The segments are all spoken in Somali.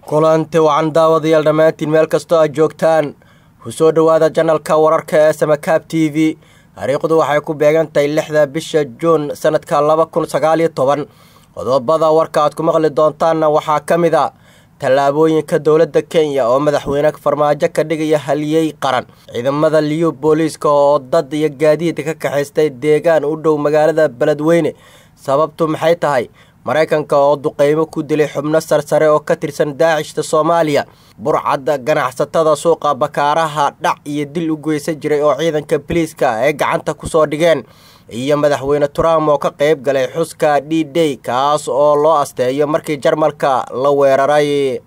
kulanti wacan daawadayaal dhammaantiin meel kastoo aad joogtaan ku soo dhowaada janalka wararka ee samakaab t v taariikhdu waxay ku beegan tahay lixda bisha juun sanadka laba kun sagaaliyo toban qodobada warka aad ku maqli doontaanna waxaa ka mid a tallaabooyinka dowladda kenya oo madaxweyne farmaajo ka dhigaya haliyey qaran ciidamada liyu booliiska oo dad iyo gaadiid ka kaxaystay deegaan u dhow magaalada beledweyne sababtu maxay tahay maraykanka oo duqeymo ku dilay xubno sarsare oo ka tirsan daacishta soomaaliya burcadda ganacsatada suuqa bakaaraha dhac iyo dil u geysan jiray oo ciidanka biliiska ay gacanta kusoo dhigeen iyo madaxweyne trump oo ka qeyb galay xuska d day kaas oo loo asteeyo markii jarmalka la weeraray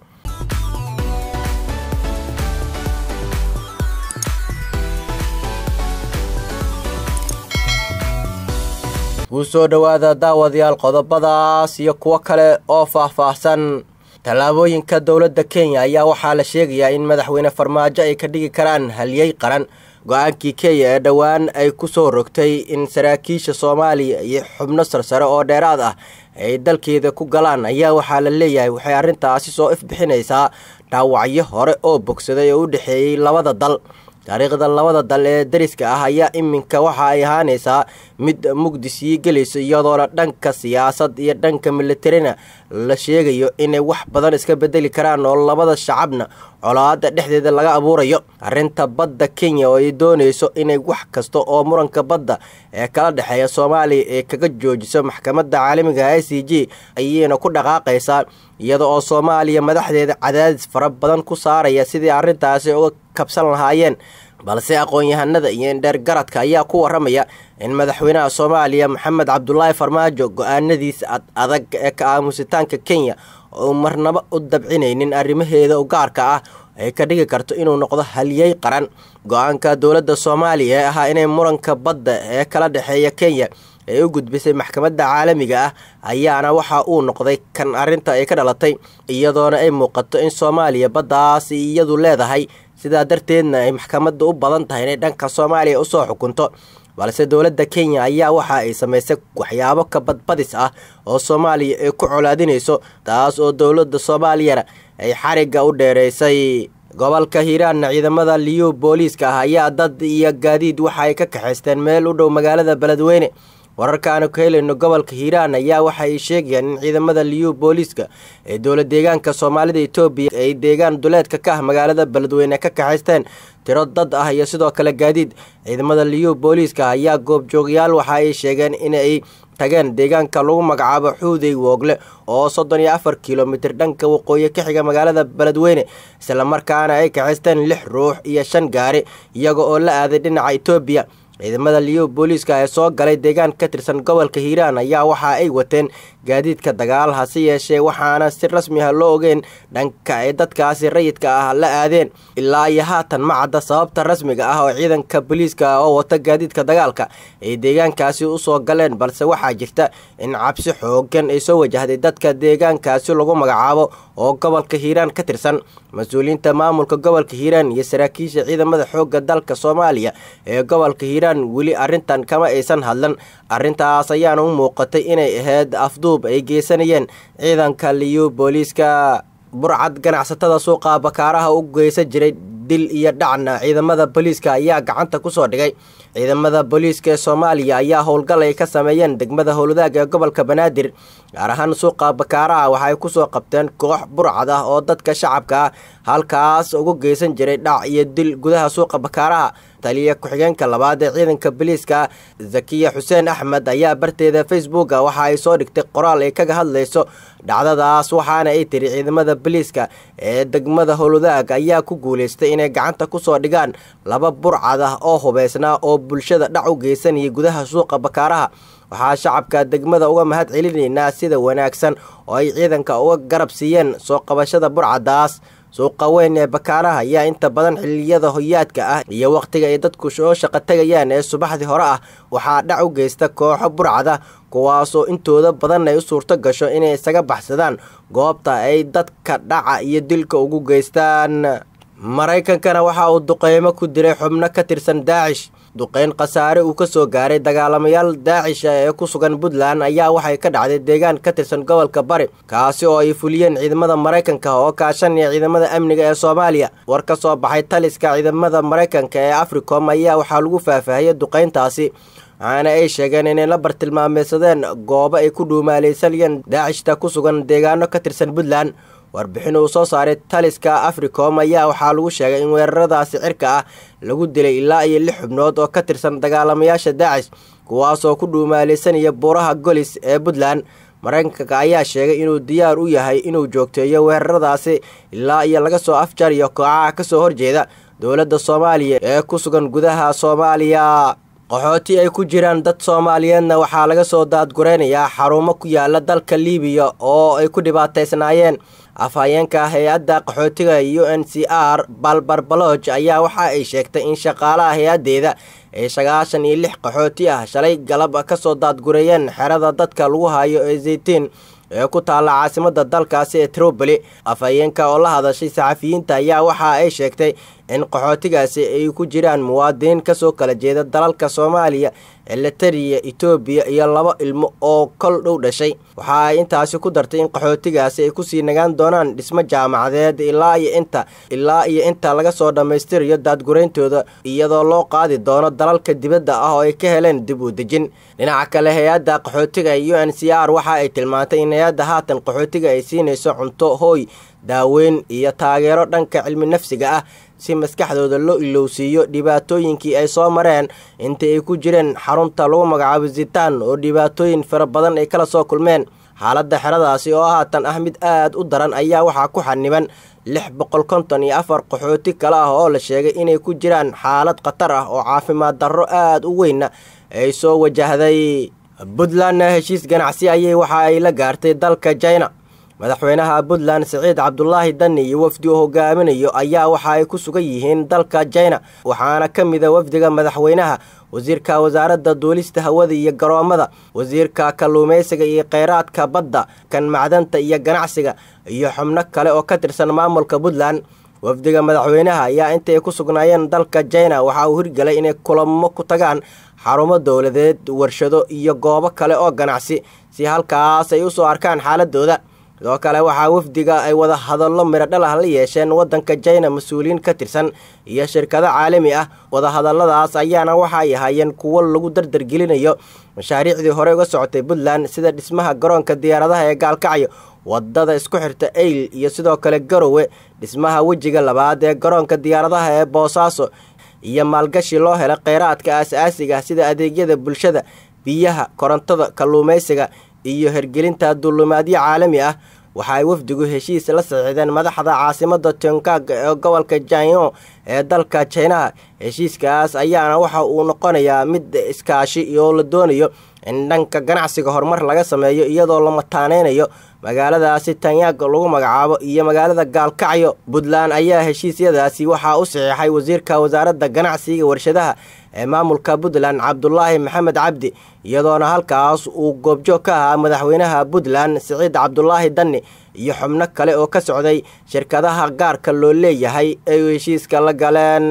kuu soo dhowaada daawadayaal qodobadaas iyo kuwo kale oo faah-faahsan tallaabooyinka dowladda kenya ayaa waxaa la sheegayaa in madaxweyne farmaajo ay ka dhigi karaan haliyey qaran go-aankii kenya ee dhowaan ay ku soo rogtay in saraakiisha soomaaliya iyo xubno sarsare oo dheeraad ah ay dalkeeda ku galaan ayaa waxaa la leeyahay waxay arrintaasi soo ifbixinaysaa dhaawacyo hore oo bogsaday oo u dhexeeyey labada dal taariikhda labada dal ee dariska ah ayaa iminka waxa ay ahaanaysaa mid mugdi sii gelayso iyadoona dhanka siyaasad iyo dhanka militarina la sheegayo inay wax badan iska bedeli karaan oo labada shacabna colaada dhexdeeda laga abuurayo arrinta badda kenya oo ay doonayso inay wax kasta oo muranka badda ee kala dhexeeya soomaaliya ee kaga joojiso maxkamadda caalamiga i c g ayayna ku dhaqaaqaysaa iyada oo soomaaliya madaxdeeda cadaadis fara badan ku saaraya sidii arrintaasi uga kabsan lahaayeen balse aqoon-yahanada iyo indheer garadka ayaa ku waramaya in madaxweynaha soomaaliya maxamed cabdulaahi farmaajo go-aanadiisa ad adag ee ka aamusitaanka kenya oo marnaba u dabcinaynin arrimaheeda u gaarka ah ay ka dhigi karto inuu noqdo haliyey qaran go-aanka dowladda soomaaliya ee ahaa inay muranka badda ee kala dhexeeya kenya ee u gudbisay maxkamadda caalamiga ah ayaana waxa uu noqday kan arrinta ay ka dhalatay iyadoona ay muuqato in soomaaliya baddaasi iyadu leedahay sidaa darteedna ay maxkamadda u badan tahay inay dhanka soomaaliya usoo xukunto balse dowladda kenya ayaa waxa ay samaysay waxyaabo ka badbadis ah oo soomaaliya ay ku colaadinayso taas oo dowladda soomaaliyana ay xarigga u dheeraysay gobolka hiiraanna ciidamada liyu booliiska ah ayaa dad iyo gaadiid waxa ay ka kaxaysteen meel u dhow magaalada beledweyne wararkaanu ka helayno gobolka hiiraan ayaa waxa ay sheegayaan in ciidamada liyu booliiska ee dowla deegaanka soomaalida etoobiya ay deegaan duleedka ka ah magaalada beledweyne ka kaxaysteen tiro dad ah iyo sidoo kale gaadiid ciidamada liyu booliiska ayaa goobjoogayaal waxa ay sheegeen inay tageen deegaanka lagu magacaabo xuudey woogle oo soddon iyo afar kilomitir dhanka waqooyi ka xiga magaalada beledweyne islamarkaana ay kaxaysteen lix ruux iyo shan gaari iyaga oo la aaday dhinaca etoobiya ciidamada liyu booliiska ee soo galay deegaan ka tirsan gobolka hiiraan ayaa waxa ay wateen gaadiidka dagaal hase yeeshee waxaana si rasmi ah loo ogeen dhanka ay dadkaasi rayidka ah la aadeen ilaa iyo haatan ma cadda sababta rasmiga ah oo ciidanka booliiska oo wata gaadiidka dagaalka ay deegaankaasi usoo galeen balse waxaa jirta in cabsi xoogan ay soo wajahday dadka deegaankaasi lagu magacaabo oo gobolka hiiraan ka tirsan mas-uuliyiinta maamulka gobolka hiiraan iyo saraakiisha ciidamada xoogga dalka soomaaliya ee gobolka hiiraan weli arrintan kama aysan hadlan arrintaas ayaana u muuqatay inay ahayd afduub ay geysanayeen ciidanka liyu booliiska burcad ganacsatada suuqa bakaaraha u geysan jiray dil iyo dhacna ciidamada booliiska ayaa gacanta kusoo dhigay ciidamada booliiska ee soomaaliya ayaa howlgal ay ka sameeyeen degmada howladaag ee gobolka banaadir gaar ahaan suuqa bakaaraha waxaay kusoo qabteen koox burcad ah oo dadka shacabka ah halkaas ugu geysan jiray dhac iyo dil gudaha suuqa bakaaraha taliya ku-xigeenka labaad ee ciidanka booliiska zakiya xuseen axmed ayaa barteeda facebooka waxa ay soo dhigtay qoraal ay kaga hadlayso dhacdadaas waxaana ay tiri ciidamada booliiska ee degmada howladaag ayaa ku guuleystay inay gacanta kusoo dhigaan laba burcad ah oo hubeysnaa oo bulshada dhac u geysanayay gudaha suuqa bakaaraha waxaa shacabka degmada uga mahad celinaynaa sida wanaagsan oo ay ciidanka uga garab siiyeen soo qabashada burcadaas suuqa weyn ee bakaaraha ayaa inta badan xiliyada hoyaadka ah iyo wakhtiga ay dadku soo shaqo tegayaan ee subaxdii hore ah waxaa dhac u geysta kooxo burcada kuwaasoo intooda badan ay u suurto gasho inay isaga baxsadaan goobta ay dadka dhaca iyo dilka ugu geystaan maraykankana waxa uu duqeymo ku diray xubno ka tirsan daacish duqeyn khasaare uu ka soo gaaray dagaalamayaal daacisha ee ku sugan puntland ayaa waxay ka dhacday deegaan ka tirsan gobolka bari kaasi oo ay fuliyeen ciidamada maraykanka oo kaashanaya ciidamada amniga ee soomaaliya war ka soo baxay taliska ciidamada maraykanka ee africom ayaa waxaa lagu faahfaahiyey duqeyntaasi waxaana ay sheegeen inay la bartilmaameysadeen goobo ay ku dhuumaaleysanayeen daacishta ku sugan deegaano ka tirsan puntland warbixin uu soo saaray taliska africom ayaa waxaa lagu sheegay in weeraradaasi cirka ah lagu dilay ilaa iyo lix xubnood oo ka tirsan dagaalamayaasha daacish kuwaasoo ku dhuumaaleysanaya buuraha golis ee puntland maraykanka ayaa sheegay inuu diyaar u yahay inuu joogteeyo weeraradaasi ilaa iyo laga soo afjariyo kooxaha kasoo horjeeda dowladda soomaaliya ee ku sugan gudaha soomaaliya qaxooti ay ku jiraan dad soomaaliyeedna waxaa laga soo daadgureynayaa xarumo ku yaala dalka liibiya oo ay ku dhibaataysnaayeen afhayeenka hay-adda qaxootiga u n c r balbarbaloj ayaa waxa ay sheegtay in shaqaalaha hay-addeeda ay sagaashan iyo lix qaxooti ah shalay galab kasoo daadgureeyeen xerada dadka lagu hayo ee zaytiin ee ku taalla caasimada dalkaasi ee troboli afhayeenka oo la hadashay saxafiyiinta ayaa waxa ay sheegtay in qaxootigaasi ay ku jiraan muwaadiniin kasoo kala jeeda dalalka soomaaliya elitariya etoobiya iyo laba ilmo oo kol dhow dhashay waxa ay intaasi ku dartay in qaxootigaasi ay kusii nagaan doonaan dhismo jaamacadeed ilaa iyo inta ilaa iyo inta laga soo dhammaystirayo daadgurayntooda iyadoo loo qaadi doono dalalka dibadda ah oo ay ka heleen dib u dejin dhinaca kale hay-adda qaxootiga u n c r waxa ay tilmaantay in hay-adda haatan qaxootiga ay siinayso cunto hooy daaweyn iyo taageero dhanka cilmi nafsiga ah si maskaxdooda loo ilowsiiyo dhibaatooyinkii ay soo mareen intii ay ku jireen xarunta lagu magacaabo zitaan oo dhibaatooyin fara badan ay kala soo kulmeen xaaladda xeradaasi oo haatan ah mid aad u daran ayaa waxaa ku xaniban lix boqol konton iyo afar qaxooti kale ah oo la sheegay inay ku jiraan xaalad khatar ah oo caafimaad darro aad u weynna ay soo wajahday puntlandna heshiis ganacsi ayay waxa ay la gaartay dalka jina madaxweynaha puntland siciid cabdulaahi dani iyo wafdi uu hogaaminayo ayaa waxa ay ku sugan yihiin dalka jina waxaana ka mida wafdiga madaxweynaha wasiirka wasaaradda duulista hawada iyo garoommada wasiirka kalluumaysiga iyo kheyraadka badda kan macdanta iyo ganacsiga iyo xubno kale oo ka tirsan maamulka puntland wafdiga madaxweynaha ayaa intay ku sugnaayeen dalka jina waxa uu hirgelay inay kulamo ku tagaan xarumo dowladeed warshado iyo goobo kale oo ganacsi si halkaas ay u soo arkaan xaaladooda sidoo kale waxaa wafdiga ay wada hadallo miradhal ah la yeesheen waddanka jina mas-uuliyiin ka tirsan iyo shirkado caalami ah wadahadalladaas ayaana waxa ay ahaayeen kuwo lagu dardargelinayo mashaariicdii hore uga socotay puntland sida dhismaha garoonka diyaaradaha ee gaalkacyo wadada isku xirta eyl iyo sidoo kale garowe dhismaha wejiga labaad ee garoonka diyaaradaha ee boosaaso iyo maalgashi loo hela kheyraadka aas-aasiga ah sida adeegyada bulshada biyaha korontada kalluumaysiga iyo hergelinta duulumaadyo caalami ah waxa ay wafdigu heshiis la saxiixdeen madaxda caasimada tongkag ee gobolka janyo ee dalka jinaha heshiiskaas ayaana waxa uu noqonayaa mid iskaashi oo la doonayo in dhanka ganacsiga horumar laga sameeyo iyadoo la mataaneynayo magaaladaasi tanyaag lagu magacaabo iyo magaalada gaalkacyo puntland ayaa heshiisyadaasi waxaa u saxiixay wasiirka wasaaradda ganacsiga warshadaha ee maamulka puntland cabdulaahi maxamed cabdi iyadoona halkaas uu goobjoog ka ahaa madaxweynaha puntland siciid cabdulaahi dani iyo xubno kale oo ka socday shirkadaha gaarka loo leeyahay ay heshiiska la galeen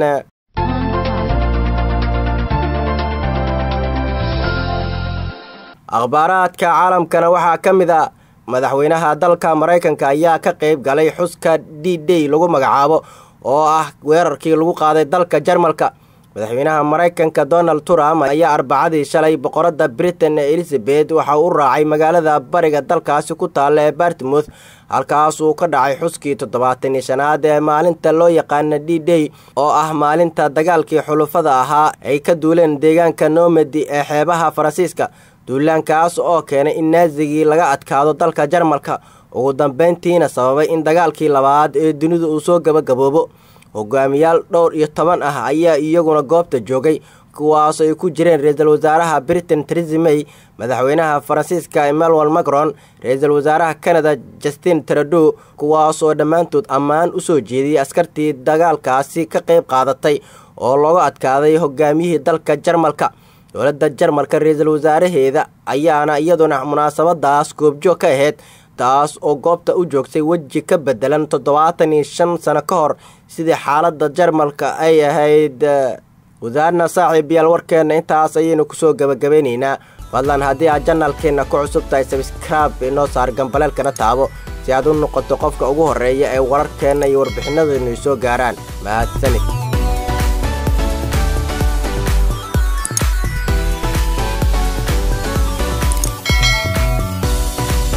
akhbaaraadka caalamkana waxaa ka mid a madaxweynaha dalka maraykanka ayaa ka qeyb galay xuska d day lagu magacaabo oo ah weerarkii lagu qaaday dalka jarmalka madaxweynaha maraykanka donald trump ayaa arbacadii shalay boqoradda britain ee elizabeth waxa u raacay magaalada bariga dalkaasi ku taalla ee bartmouth halkaas uu ka dhacay xuskii toddobaatan iyo shanaad ee maalinta loo yaqaana d day oo ah maalinta dagaalkii xulufada ahaa ay ka duuleen deegaanka nomadi ee xeebaha faransiiska duulaankaas oo keenay in naasigii laga adkaado dalka jarmalka ugu dambeyntiina sababay in dagaalkii labaad ee dunidu uu soo gabagaboobo hogaamiyaal dhowr iyo toban ah ayaa iyaguna goobta joogay kuwaas ay ku jireen ra-iisul wasaaraha britain theresa may madaxweynaha faransiiska emmanuel macron ra-iisul wasaaraha canada justin trudeau kuwaas oo dhammaantood ammaan u soo jeediyey askartii dagaalkaasi ka qayb qaadatay oo looga adkaaday hogaamiyihii dalka jarmalka dowladda jarmalka ra-iisul wasaaraheeda ayaana iyaduna munaasabadaas goobjoog ka ahayd taas oo goobta u joogtay weji ka bedelan toddobaatan iyo shan sano ka hor sidii xaaladda jarmalka ay ahayd wadaarna saaxiib yaal warkeenna intaas ayaynu kusoo gebagabeynaynaa fadlan haddii aad janalkeenna ku cusub tahay sabskraib inoo saar gambaleelkana taabo si aad u noqoto qofka ugu horreeya ee wararkeenna iyo warbixinadaynu soo gaaraan mahadsanid